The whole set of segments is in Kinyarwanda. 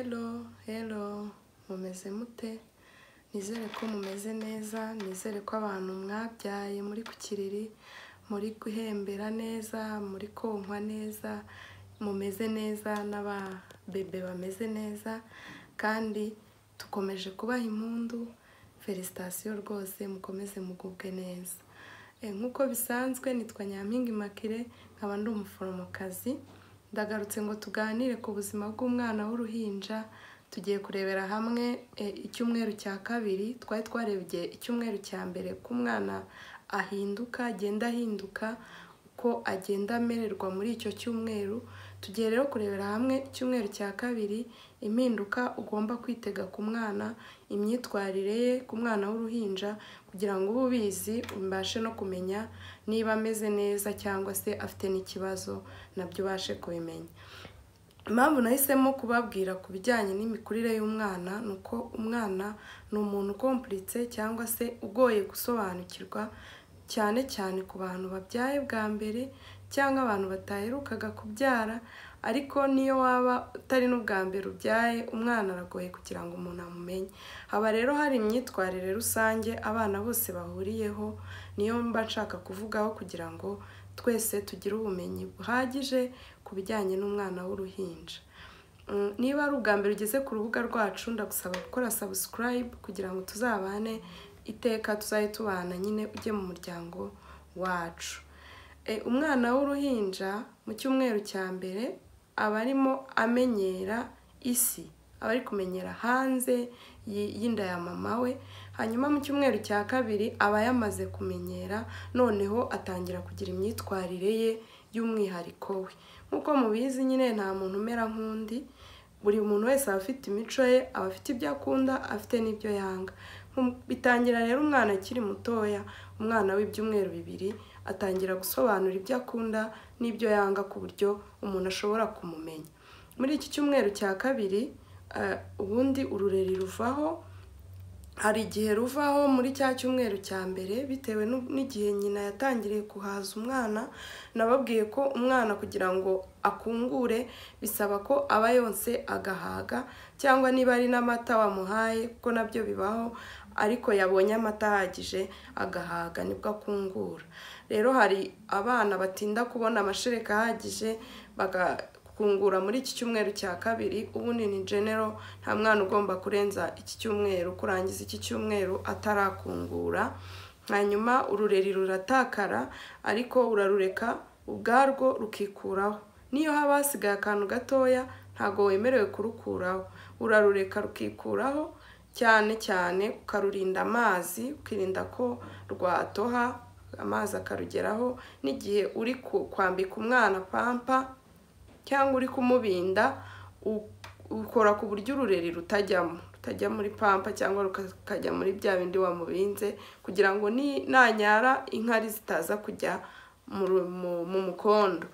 Hello, hello, mumeze mute? Nizere ko mumeze neza, nizere ko abantu mwabyaye muri ku kiriri, muri guhembera neza, muri konkwa neza, mumeze neza n'ababebe bameze neza kandi dukomeje kubaha impundu, felicitasiyo rwose mukomeze mugubwe neza. Eh, Nk'uko bisanzwe nitwa Nyampinga Immaculée, nkaba ndi umuforomokazi, ndagarutse ngo tuganire ku buzima bw'umwana w'uruhinja, tugiye kurebera hamwe eh, icyumweru cya kabiri, twari twarebye icyumweru cya mbere ko umwana ahinduka, agenda ahinduka, uko agenda amererwa muri icyo cyumweru, tugiye rero kurebera hamwe icyumweru cya kabiri, impinduka ugomba kwitega ku mwana, imyitwarire ye ku mwana w'uruhinja kugira ngo ube ubizi, ubashe no kumenya niba ameze neza cyangwa se afite n'ikibazo nabyo ubashe kubimenya. Impamvu nahisemo kubabwira ku bijyanye n'imikurire y'umwana ni uko umwana ni umuntu ukompuritse cyangwa se ugoye gusobanukirwa, cyane cyane ku bantu babyaye bwa mbere cyangwa abantu bataherukaga kubyara, ariko n'iyo waba utari n'ubwa mbere ubyaye, umwana aragoye kugira ngo umuntu amumenye. Haba rero hari imyitwarire rusange abana bose bahuriyeho, niyo mba nshaka kuvugaho kugira ngo twese tugire ubumenyi buhagije ku bijyanye n'umwana w'uruhinja. Mm, Niba ari ubwa mbere ugeze ku rubuga rwacu ndagusaba gukora subscribe kugira ngo tuzabane iteka tuzajye tubana nyine ujye mu muryango wacu. Eh, Umwana w'uruhinja mu cyumweru cya mbere aba arimo amenyera isi, aba ari kumenyera hanze y- y'inda ya mama we, hanyuma mu cyumweru cya kabiri aba yamaze kumenyera, noneho atangira kugira imyitwarire ye y'umwihariko we. Nk'uko mubizi nyine nta muntu umera nk'undi, buri muntu wese aba afite imico ye, aba afite ibyo akunda, afite n'ibyo yanga. Mu- Bitangira rero umwana akiri mutoya, umwana w'ibyumweru bibiri, atangira gusobanura ibyo akunda n'ibyo yanga ku buryo umuntu ashobora kumumenya. Muri iki cyumweru cya kabiri, eh, ubundi urureri ruvaho, hari igihe ruvaho muri cya cyumweru cya mbere bitewe n'u- n'igihe nyina yatangiriye guhaza umwana, nababwiye ko umwana kugira ngo akungure bisaba ko aba yonse agahaga cyangwa niba ari n'amata wamuhaye kuko nabyo bibaho ariko yabonye amata ahagije agahaga nibwo akungura. Rero hari abana batinda kubona amashereka ahagije baga kungura muri iki cyumweru cya kabiri ubundi ni genero nta mwana ugomba kurenza iki cyumweru kurangiza iki cyumweru atarakungura hanyuma urureri ruratakara ariko urarureka ubwarwo rukikuraho niyo haba hasigaye akantu gatoya ntabwo wemerewe kurukuraho urarureka rukikuraho cyane cyane ukarurinda amazi ukirinda ko rwatoha amazi akarugeraho n'igihe uri ku- kwambika umwana pampa cyangwa uri kumubinda u- ukora ku buryo urureri rutajyamo rutajya muri pampa cyangwa rukajya muri bya bindi wamubinze kugira ngo ni- nanyara inkari zitaza kujya mu ru- mu- mu mukondo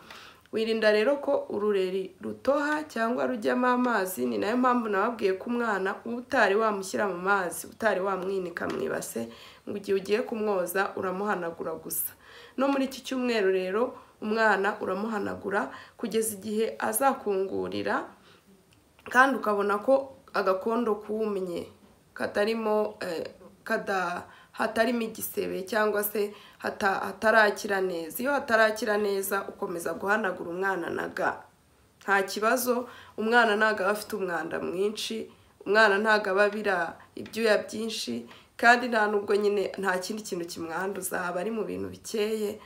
wirinda rero ko urureri rutoha cyangwa rujyamo amazi ni nayo mpamvu nababwiye ko umwana utari wamushyira mu mazi utari wamwinika mu ibase ngo igihe ugiye kumwoza uramuhanagura gusa no muri iki cyumweru rero umwana uramuhanagura kugeza igihe azakungurira kandi ukabona ko agakondo kumye katarimo eh, kada hatarimo igisebe cyangwa se hata, hatarakira neza iyo hatarakira neza ukomeza guhanagura umwana na ga nta kibazo umwana ntabwo aba afite umwanda mwinshi umwana ntabwo aba abira ibyuya byinshi kandi nta nubwo nyine nta kindi kintu kimwanduza aba ari mu bintu bikeye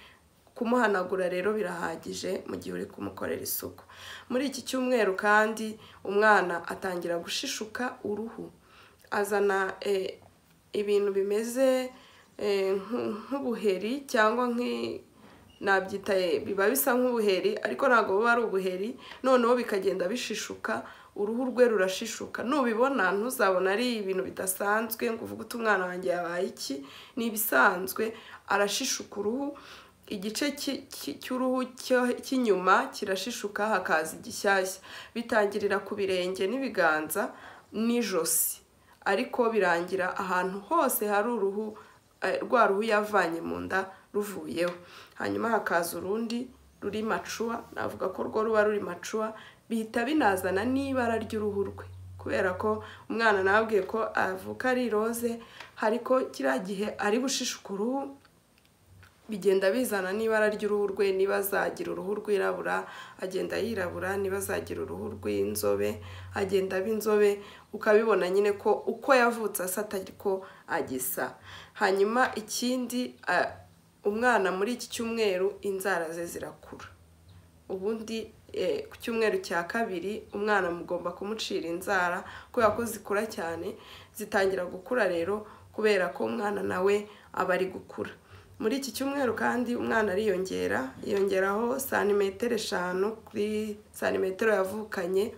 kumuhanagura rero birahagije mu gihe uri kumukorera isuku muri iki cyumweru kandi umwana atangira gushishuka uruhu azana eh, ibintu bimeze eh, nk- nk'ubuheri cyangwa nki- nabyita eh, biba bisa nk'ubuheri ariko ntabwo buba ari ubuheri noneho bikagenda bishishuka uruhu rwe rurashishuka nubibona ntuzabona ari ibintu bidasanzwe ngo uvuge uti umwana wanjye yabaye iki ni ibisanzwe arashishuka uruhu igice ki- ki- cy'uruhu cyo- cy'inyuma kirashishuka hakaza igishyashya bitangirira ku birenge n'ibiganza n'ijosi ariko birangira ahantu hose hari uruhu eh, rwa ruhu yavanye mu nda ruvuyeho hanyuma hakaza urundi ruri macuwa navuga ko rwo ruba ruri macuwa bihita binazana n'ibara ry'uruhu rwe kubera ko umwana nababwiye ko avuka ari iroze ariko kiriya gihe ari bushishuka uruhu bigenda bizana n'ibara ry'uruhu rwe niba azagira uruhu rwirabura agenda yirabura niba azagira uruhu rw'inzobe agenda aba inzobe ukabibona nyine ko uko yavutse asa atariko agisa hanyuma ikindi ah, umwana muri iki cyumweru inzara ze zirakura ubundi eh, ku cyumweru cya kabiri umwana mugomba kumucira inzara kubera ko zikura cyane zitangira gukura rero kubera ko umwana nawe aba ari gukura muri iki cyumweru kandi umwana ariyongera yiyongeraho santimetero eshanu kuri santimetero yavukanye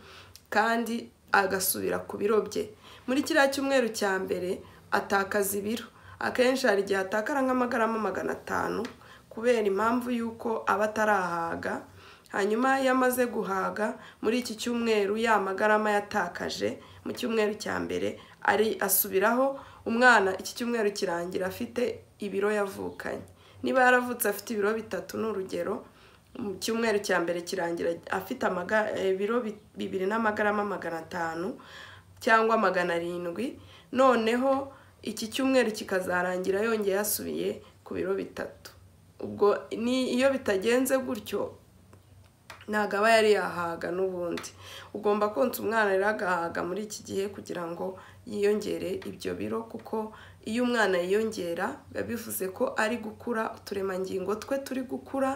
kandi agasubira ku biro bye muri kiriya cyumweru cya mbere atakaza ibiro akenshi hari igihe atakara nk'amagarama magana atanu kubera impamvu y'uko aba atarahaga hanyuma iyo amaze guhaga muri iki cyumweru ya magarama yatakaje mu cyumweru cya mbere ari asubiraho umwana iki cyumweru kirangira afite ibiro yavukanye niba yaravutse afite ibiro bitatu ni urugero mu cyumweru cya mbere kirangira afite amaga- eh, ibiro bi- bibiri n'amagarama magana atanu cyangwa magana arindwi noneho iki cyumweru kikazarangira yongeye yasubiye ku biro bitatu ubwo ni iyo bitagenze gutyo ntabwo aba yari yahaga n'ubundi ugomba konsa umwana rero agahaga muri iki gihe kugira ngo yiyongere ibyo biro kuko iyo umwana yiyongera biba bivuze ko ari gukura uturemangingo twe turi gukura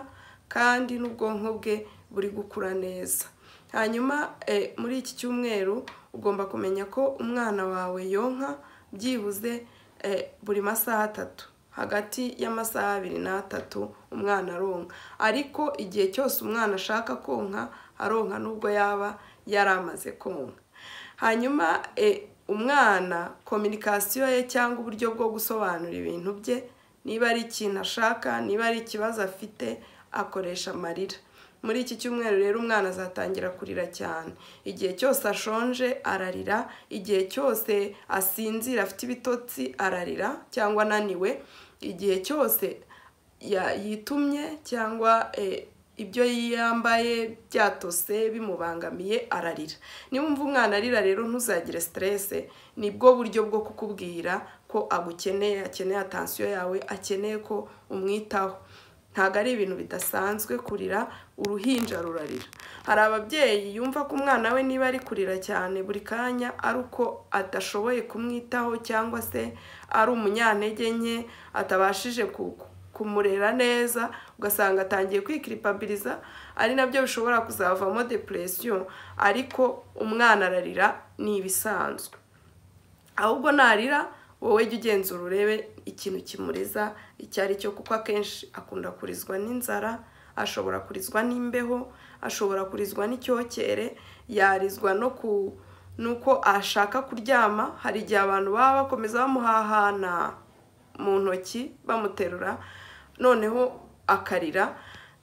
kandi n'ubwonko bwe buri gukura neza hanyuma eh, muri iki cyumweru ugomba kumenya ko umwana wawe yonka byibuze eh, buri masaha atatu hagati y'amasaha abiri n'atatu umwana aronka ariko igihe cyose umwana ashaka konka aronka nubwo yaba yari amaze konka hanyuma eh, umwana kominikasiyo ye cyangwa uburyo bwo gusobanura ibintu bye niba ari ikintu ashaka niba ari ikibazo afite akoresha amarira muri iki cyumweru rero umwana azatangira kurira cyane igihe cyose ashonje ararira igihe cyose asinzira afite ibitotsi ararira cyangwa ananiwe igihe cyose ya- yitumye cyangwa eh, ibyo yambaye byatose bimubangamiye ararira niba wumva umwana arira rero ntuzagire siterese nibwo buryo bwo kukubwira ko agukeneye akeneye atansiyo yawe akeneye ko umwitaho ntabwo ari ibintu bidasanzwe kurira uruhinja rurarira hari ababyeyi yumva ko umwana we niba ari kurira cyane buri kanya ari uko adashoboye kumwitaho cyangwa se ari umunyantege nke atabashije ku- ku- kumurera neza ugasanga atangiye kwikiripabiliza ari nabyo bishobora kuzavamo depresiyo ariko umwana ararira ni ibisanzwe ahubwo narira wowe jya ugenzura urebe ikintu kimuriza icyo ari cyo kuko akenshi akunda kurizwa n'inzara ashobora kurizwa n'imbeho ashobora kurizwa n'icyokere yarizwa no ku nuko ashaka kuryama hari igihe abantu baba bakomeza bamuhahana mu ntoki bamuterura noneho akarira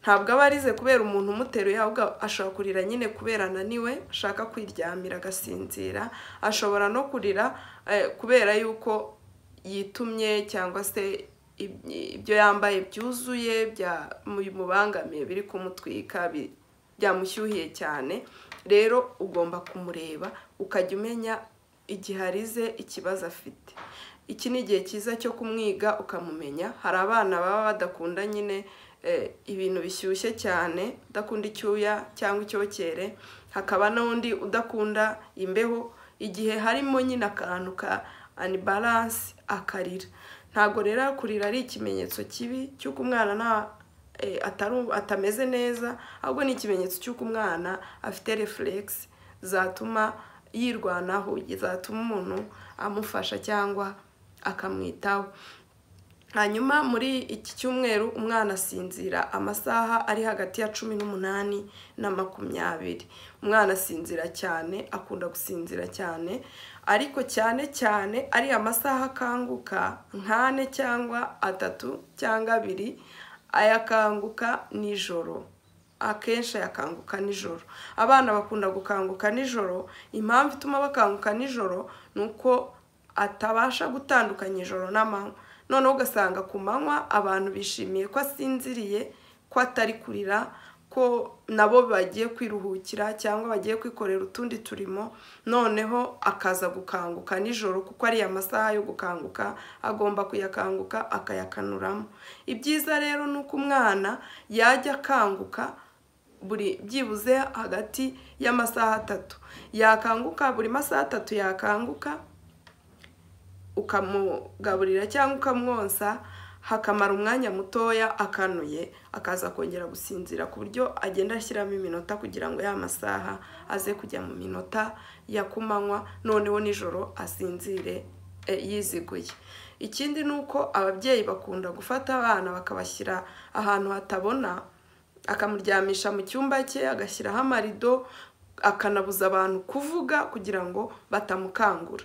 ntabwo aba arize kubera umuntu umuteruye ahubwo ashobora kurira nyine kubera ananiwe ashaka kwiryamira agasinzira ashobora no kurira eh, kubera yuko yitumye cyangwa se ib- ibyo yambaye byuzuye bya- bimubangamiye biri kumutwika bi- byamushyuhiye cyane rero ugomba kumureba ukajya umenya igihe arize ikibazo afite iki ni igihe cyiza cyo kumwiga ukamumenya hari abana baba badakunda nyine eh, ibintu bishyushye cyane udakunda icyuya cyangwa icyokere hakaba n'undi udakunda imbeho igihe harimo nyine akantu ka anibaransi akarira ntabwo rero kurira ari ikimenyetso kibi cy'uko umwana nta eh, atari- atameze neza ahubwo ni ikimenyetso cy'uko umwana afite refuregisi zatuma yirwanaho zatuma umuntu amufasha cyangwa akamwitaho hanyuma muri iki cyumweru umwana asinzira amasaha ari hagati ya cumi n'umunani na makumyabiri umwana asinzira cyane akunda gusinzira cyane ariko cyane cyane ari amasaha akanguka nk'ane cyangwa atatu cyangwa abiri ayakanguka nijoro akenshi ayakanguka nijoro abana bakunda gukanguka nijoro impamvu ituma bakanguka nijoro ni uko atabasha gutandukanya ijoro n'amanywa noneho ugasanga ku manywa abantu bishimiye ko asinziriye ko atari kurira ko ko nabo bagiye kwiruhukira cyangwa bagiye kwikorera utundi turimo noneho akaza gukanguka nijoro kuko ariya masaha yo gukanguka agomba kuyakanguka akayakanuramo ibyiza rero ni uko umwana yajya akanguka buri byibuze hagati y'amasaha atatu yakanguka buri masaha atatu yakanguka ukamugaburira cyangwa ukamwonsa hakamara umwanya mutoya akanuye akaza kongera gusinzira ku buryo agenda ashyiramo iminota kugira ngo ya masaha aze kujya mu minota ya kumanywa noneho nijoro asinzire yiziguye ikindi ni uko ababyeyi bakunda gufata abana bakabashyira ahantu hatabona akamuryamisha mu cyumba cye agashyiraho amarido akanabuza abantu kuvuga kugira ngo batamukangura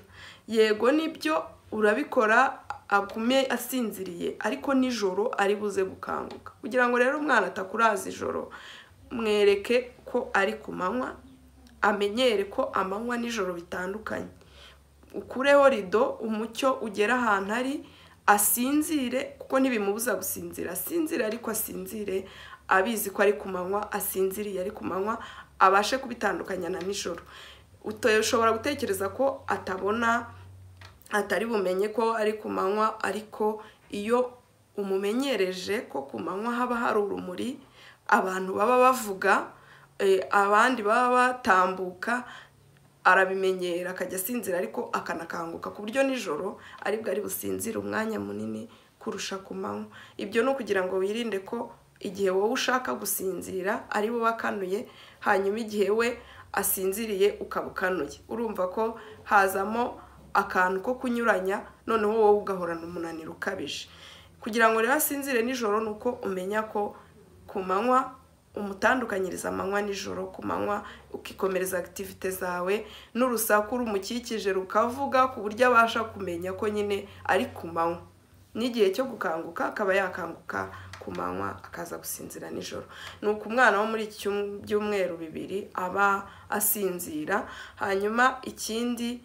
yego nibyo urabikora agume asinziriye ariko nijoro ari buze gukanguka kugira ngo rero umwana atakuraza ijoro mwereke ko ari ku manywa amenyere ko amanywa nijoro bitandukanye ukureho rido umucyo ugera ahantu ari asinzire kuko ntibimubuza gusinzira asinzire ariko asinzire abizi ko ari ku manywa asinziriye ari ku manywa abashe kubitandukanya na nijoro ushobora gutekereza ko atabona atari bumenye ko ari ku manywa ariko iyo umumenyereje ko ku manywa haba hari urumuri abantu baba bavuga abandi baba batambuka arabimenyera akajya asinzira ariko akanakanguka ku buryo nijoro aribwo ari businzire umwanya munini kurusha ku manywa ibyo ni ukugira ngo wirinde ko igihe wowe ushaka gusinzira ari wowe akanuye hanyuma igihe we asinziriye ukaba ukanuye urumva ko hazamo akantu ko kunyuranya noneho wowe ugahorana umunaniro ukabije kugira ngo rero asinzire nijoro ni uko umenya ko ku manywa umutandukanyiriza amanywa nijoro ku manywa ukikomereza akitivite zawe n'urusaku rumukikije rukavuga ku buryo abasha kumenya ko nyine ari ku manywa n'igihe cyo gukanguka akaba yakanguka ku manywa akaza gusinzira nijoro ni uko umwana wo muri iki byumweru bibiri aba asinzira hanyuma ikindi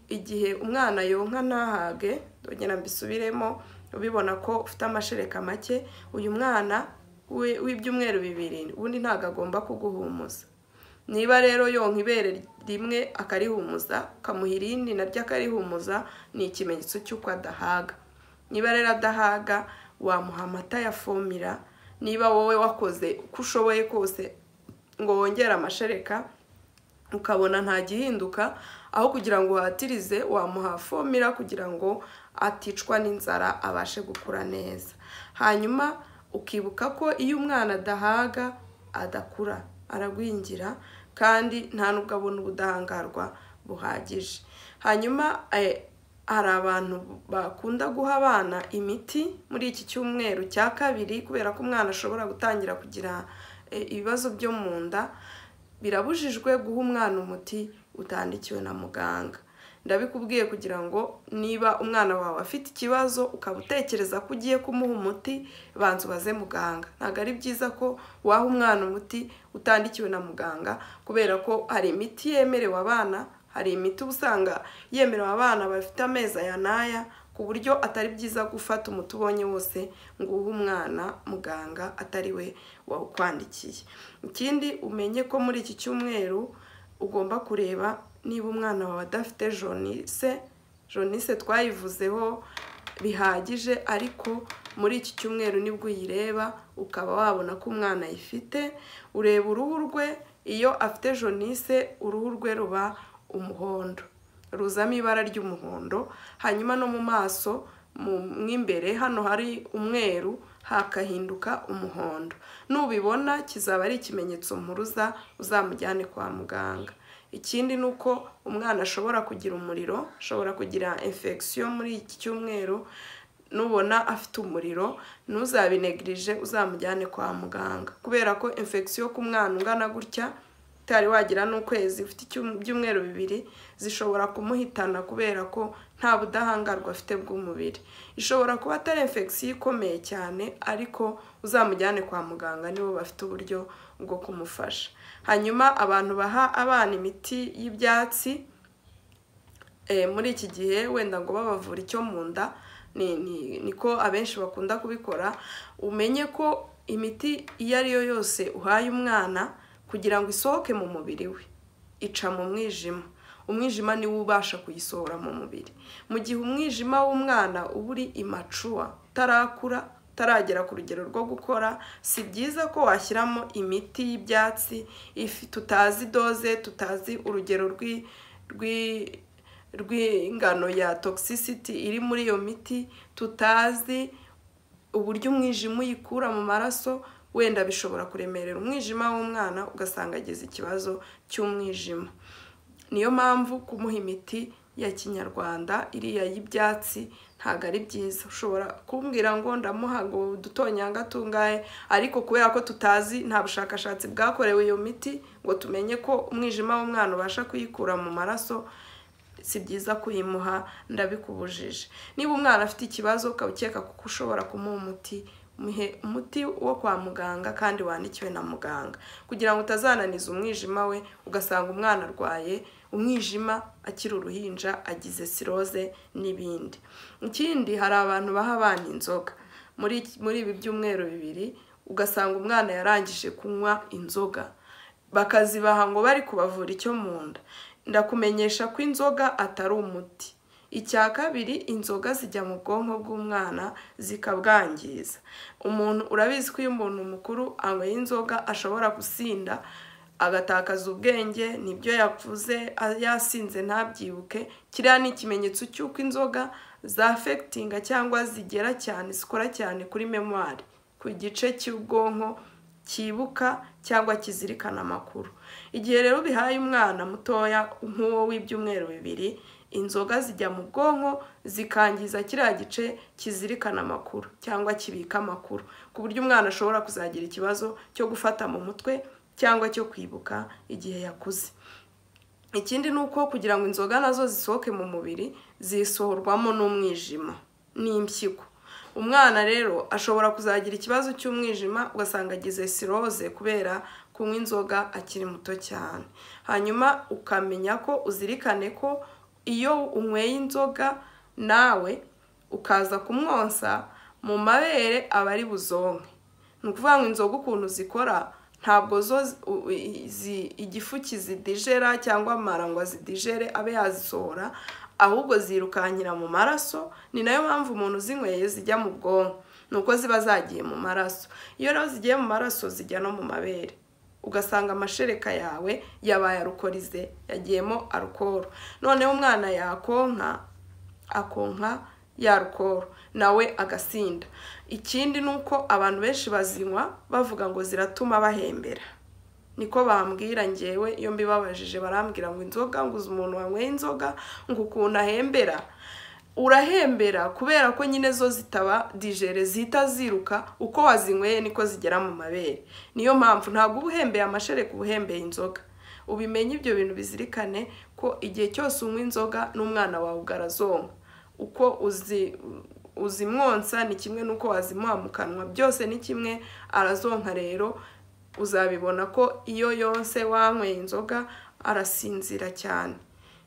igihe umwana yonka ntahage dogera mbisubiremo ubibona ko ufite amashereka make uyu mwana w'ibyumweru bibiri ubundi ntabwo agomba kuguhumuza niba rero yonka ibere rimwe akarihumuza ukamuha irindi naryo akarihumuza ni ikimenyetso cy'uko adahaga niba rero adahaga wamuha amata ya fomira niba wowe wakoze uko ushoboye kose ngo wongere amashereka ukabona nta gihinduka aho kugira ngo uhatirize wamuha fomira kugira ngo aticwa n'inzara abashe gukura neza hanyuma ukibuka ko iyo umwana adahaga adakura aragwingira kandi nta nubwo abona ubudahangarwa buhagije hanyuma hari abantu bakunda guha abana imiti muri iki cyumweru cya kabiri kubera ko umwana ashobora gutangira kugira ibibazo byo mu nda birabujijwe guha umwana umuti utandikiwe na muganga ndabikubwiye kugira ngo niba umwana wawe afite ikibazo ukaba utekereza ko ugiye kumuha umuti banza ubaze muganga ntabwo ari byiza ko waha umwana umuti utandikiwe na muganga kubera ko hari imiti yemerewe abana hari imiti uba usanga yemerewe abana bafite amezi aya n'aya ku buryo atari byiza gufata umuti ubonye wose ngo uhe umwana muganga atari we wawukwandikiye ikindi umenye ko muri iki cyumweru ugomba kureba niba umwana wawe adafite jonise jonise twayivuzeho bihagije ariko muri iki cyumweru nibwo uyireba ukaba wabona ko umwana ayifite ureba uruhu rwe iyo afite jonise uruhu rwe ruba umuhondo ruzamo ibara ry'umuhondo hanyuma no mu maso mu imbere hano hari umweru hakahinduka umuhondo nubibona kizaba ari ikimenyetso mpuruza uzamujyane kwa muganga ikindi ni uko umwana ashobora kugira umuriro ashobora kugira infection muri iki cyumweru nubona afite umuriro ntuzabinegirije uzamujyane kwa muganga kubera ko infection ku mwana ungana gutya utari wagira n'ukwezi ufite ibyumweru bibiri zishobora kumuhitana kubera ko nta budahangarwa afite bw'umubiri ishobora kuba atari infection ikomeye cyane ariko uzamujyane kwa muganga nibo bafite uburyo bwo kumufasha hanyuma abantu baha abana imiti y'ibyatsi muri iki gihe wenda ngo babavura icyo mu nda niko abenshi bakunda kubikora umenye ko imiti iyo ari yo yose uhaye umwana kugira ngo isohoke mu mubiri we ica mu mwijima umwijima niwo ubasha kuyisohora mu mubiri mu gihe umwijima w'umwana uba uri imacuwa utarakura utaragera ku rugero rwo gukora si byiza ko washyiramo imiti y'ibyatsi tutazi doze tutazi urugero rw'ingano ya toxicity iri muri iyo miti tutazi uburyo umwijima uyikura mu maraso wenda bishobora kuremerera umwijima w'umwana ugasanga agize ikibazo cy'umwijima niyo mpamvu kumuha imiti ya kinyarwanda iriya y'ibyatsi ntabwo ari byiza ushobora kumbwira ngo ndamuha ngo udutonyanga tungahe ariko kubera ko tutazi nta bushakashatsi bwakorewe iyo miti ngo tumenye ko umwijima w'umwana ubasha kuyikura mu maraso si byiza kuyimuha ndabikubujije niba umwana afite ikibazo ukaba ukeka kuko ushobora kumuha umuti muhe umuti wo kwa muganga kandi wandikiwe na muganga kugira ngo utazananiza umwijima we ugasanga umwana arwaye umwijima akiri uruhinja agize siroze n'ibindi ikindi hari abantu baha abana inzoga muri ibi byumweru bibiri ugasanga umwana yarangije kunywa inzoga bakazibaha ngo bari kubavura icyo mu nda ndakumenyesha ko inzoga atari umuti icya kabiri inzoga zijya mu bwonko bw'umwana zikabwangiza umuntu urabizi ko iyo umuntu mukuru anyweye inzoga ashobora gusinda agatakaza ubwenge nibyo yavuze yasinze ntabyibuke kiriya ni ikimenyetso cy'uko inzoga zafegitinga cyangwa zigera cyane zikora cyane kuri memwari ku gice cy'ubwonko cyibuka cyangwa kizirikana amakuru igihe rero bihaye umwana mutoya nk'uwo w'ibyumweru bibiri inzoga zijya mu bwonko zikangiza kiriya gice kizirikana amakuru cyangwa kibika amakuru ku buryo umwana ashobora kuzagira ikibazo cyo gufata mu mutwe cyangwa cyo kwibuka igihe yakuze ikindi ni uko kugira ngo inzoga nazo zisohoke mu mubiri zisohorwamo n'umwijima n'impyiko umwana rero ashobora kuzagira ikibazo cy'umwijima ugasanga agize siroze kubera kunywa inzoga akiri muto cyane hanyuma ukamenya ko uzirikane ko iyo unyweye inzoga nawe ukaza kumwonsa mu mabere aba ari buzonke ni ukuvuga ngo inzoga ukuntu zikora ntabwo zo igifu kizidijera cyangwa amarangwa zidijere abe yazisohora ahubwo zirukankira mu maraso ni nayo mpamvu umuntu uzinyweye zijya mu bwonko ni uko ziba zagiye mu maraso iyo rero zigiye mu maraso zijya no mu mabere ugasanga amashereka yawe yabaye arukorize yagiyemo arukoro noneho umwana yakonka akonka yarukoro nawe agasinda ikindi ni uko abantu benshi bazinywa bavuga ngo ziratuma bahembera niko bambwira ngewe iyo mbibabajije barambwira ngo inzoga ngo uzi umuntu wanyweye inzoga ngo ukuntu ahembera urahembera kubera ko nyine zo zitaba dijere zihita ziruka uko wazinyweye niko zigera mu mabere niyo mpamvu ntabwo uba uhembeye amashereka uba uhembeye inzoga ubimenye ibyo bintu bizirikane ko igihe cyose unywa inzoga n'umwana wawe ugarazonka uko uzi uzimwonsa ni kimwe n'uko wazimuha mu kanwa byose ni kimwe arazonka rero uzabibona ko iyo yose wanyweye inzoga arasinzira cyane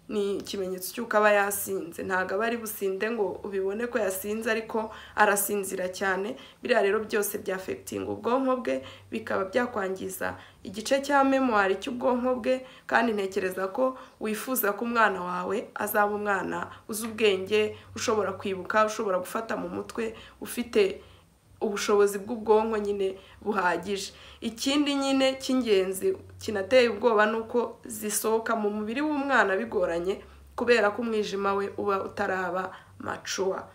ni ikimenyetso cy'uko aba yasinze ntabwo aba ari businde ngo ubibone ko yasinze ariko arasinzira cyane biriya rero byose byafegitinga ubwonko bwe bikaba byakwangiza igice cya memwari cy'ubwonko bwe kandi ntekereza ko wifuza ko umwana wawe azaba umwana uzi ubwenge ushobora kwibuka ushobora gufata mu mutwe ufite ubushobozi bw'ubwonko nyine buhagije ikindi nyine cy'ingenzi kinateye ubwoba ni uko zisohoka mu mubiri w'umwana bigoranye kubera ko umwijima we uba utaraba macuwa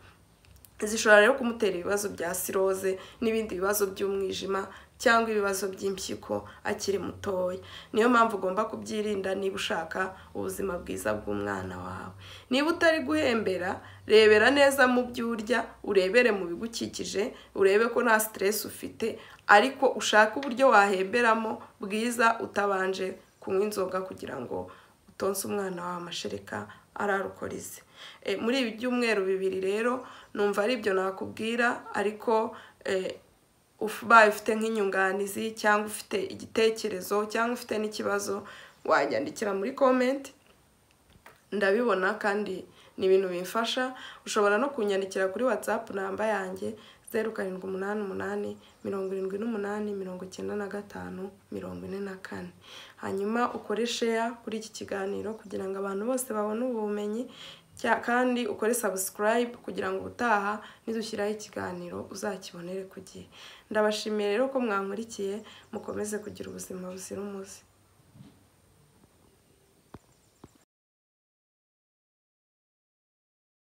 zishobora rero kumutera ibibazo bya siroze n'ibindi bibazo by'umwijima cyangwa ibibazo by'impyiko akiri mutoya niyo mpamvu ugomba kubyirinda niba ushaka ubuzima bwiza bw'umwana wawe niba utari guhembera rebera neza mu byo urya urebere mu bigukikije urebe ko nta siteresi ufite ariko ushake uburyo wahemberamo bwiza utabanje kunywa inzoga kugira ngo utonse umwana wawe amashereka ararukorize muri ibi byumweru bibiri rero numva ari ibyo nakubwira ariko ubaye ufite nk'inyunganizi cyangwa ufite igitekerezo cyangwa ufite n'ikibazo wanyandikira muri komenti ndabibona kandi ni ibintu bimfasha ushobora no kunyandikira kuri watsapu namba yanjye zeru karindwi umunani umunani mirongo irindwi n'umunani mirongo icyenda na gatanu mirongo ine na kane hanyuma ukore sheya kuri iki kiganiro kugira ngo abantu bose babone ubumenyi cya- kandi ukore sabusikarayibu kugira ngo ubutaha nidushyiraho ikiganiro uzakibonere ku gihe ndabashimiye rero ko mwankurikiye mukomeze kugira ubuzima buzira umuze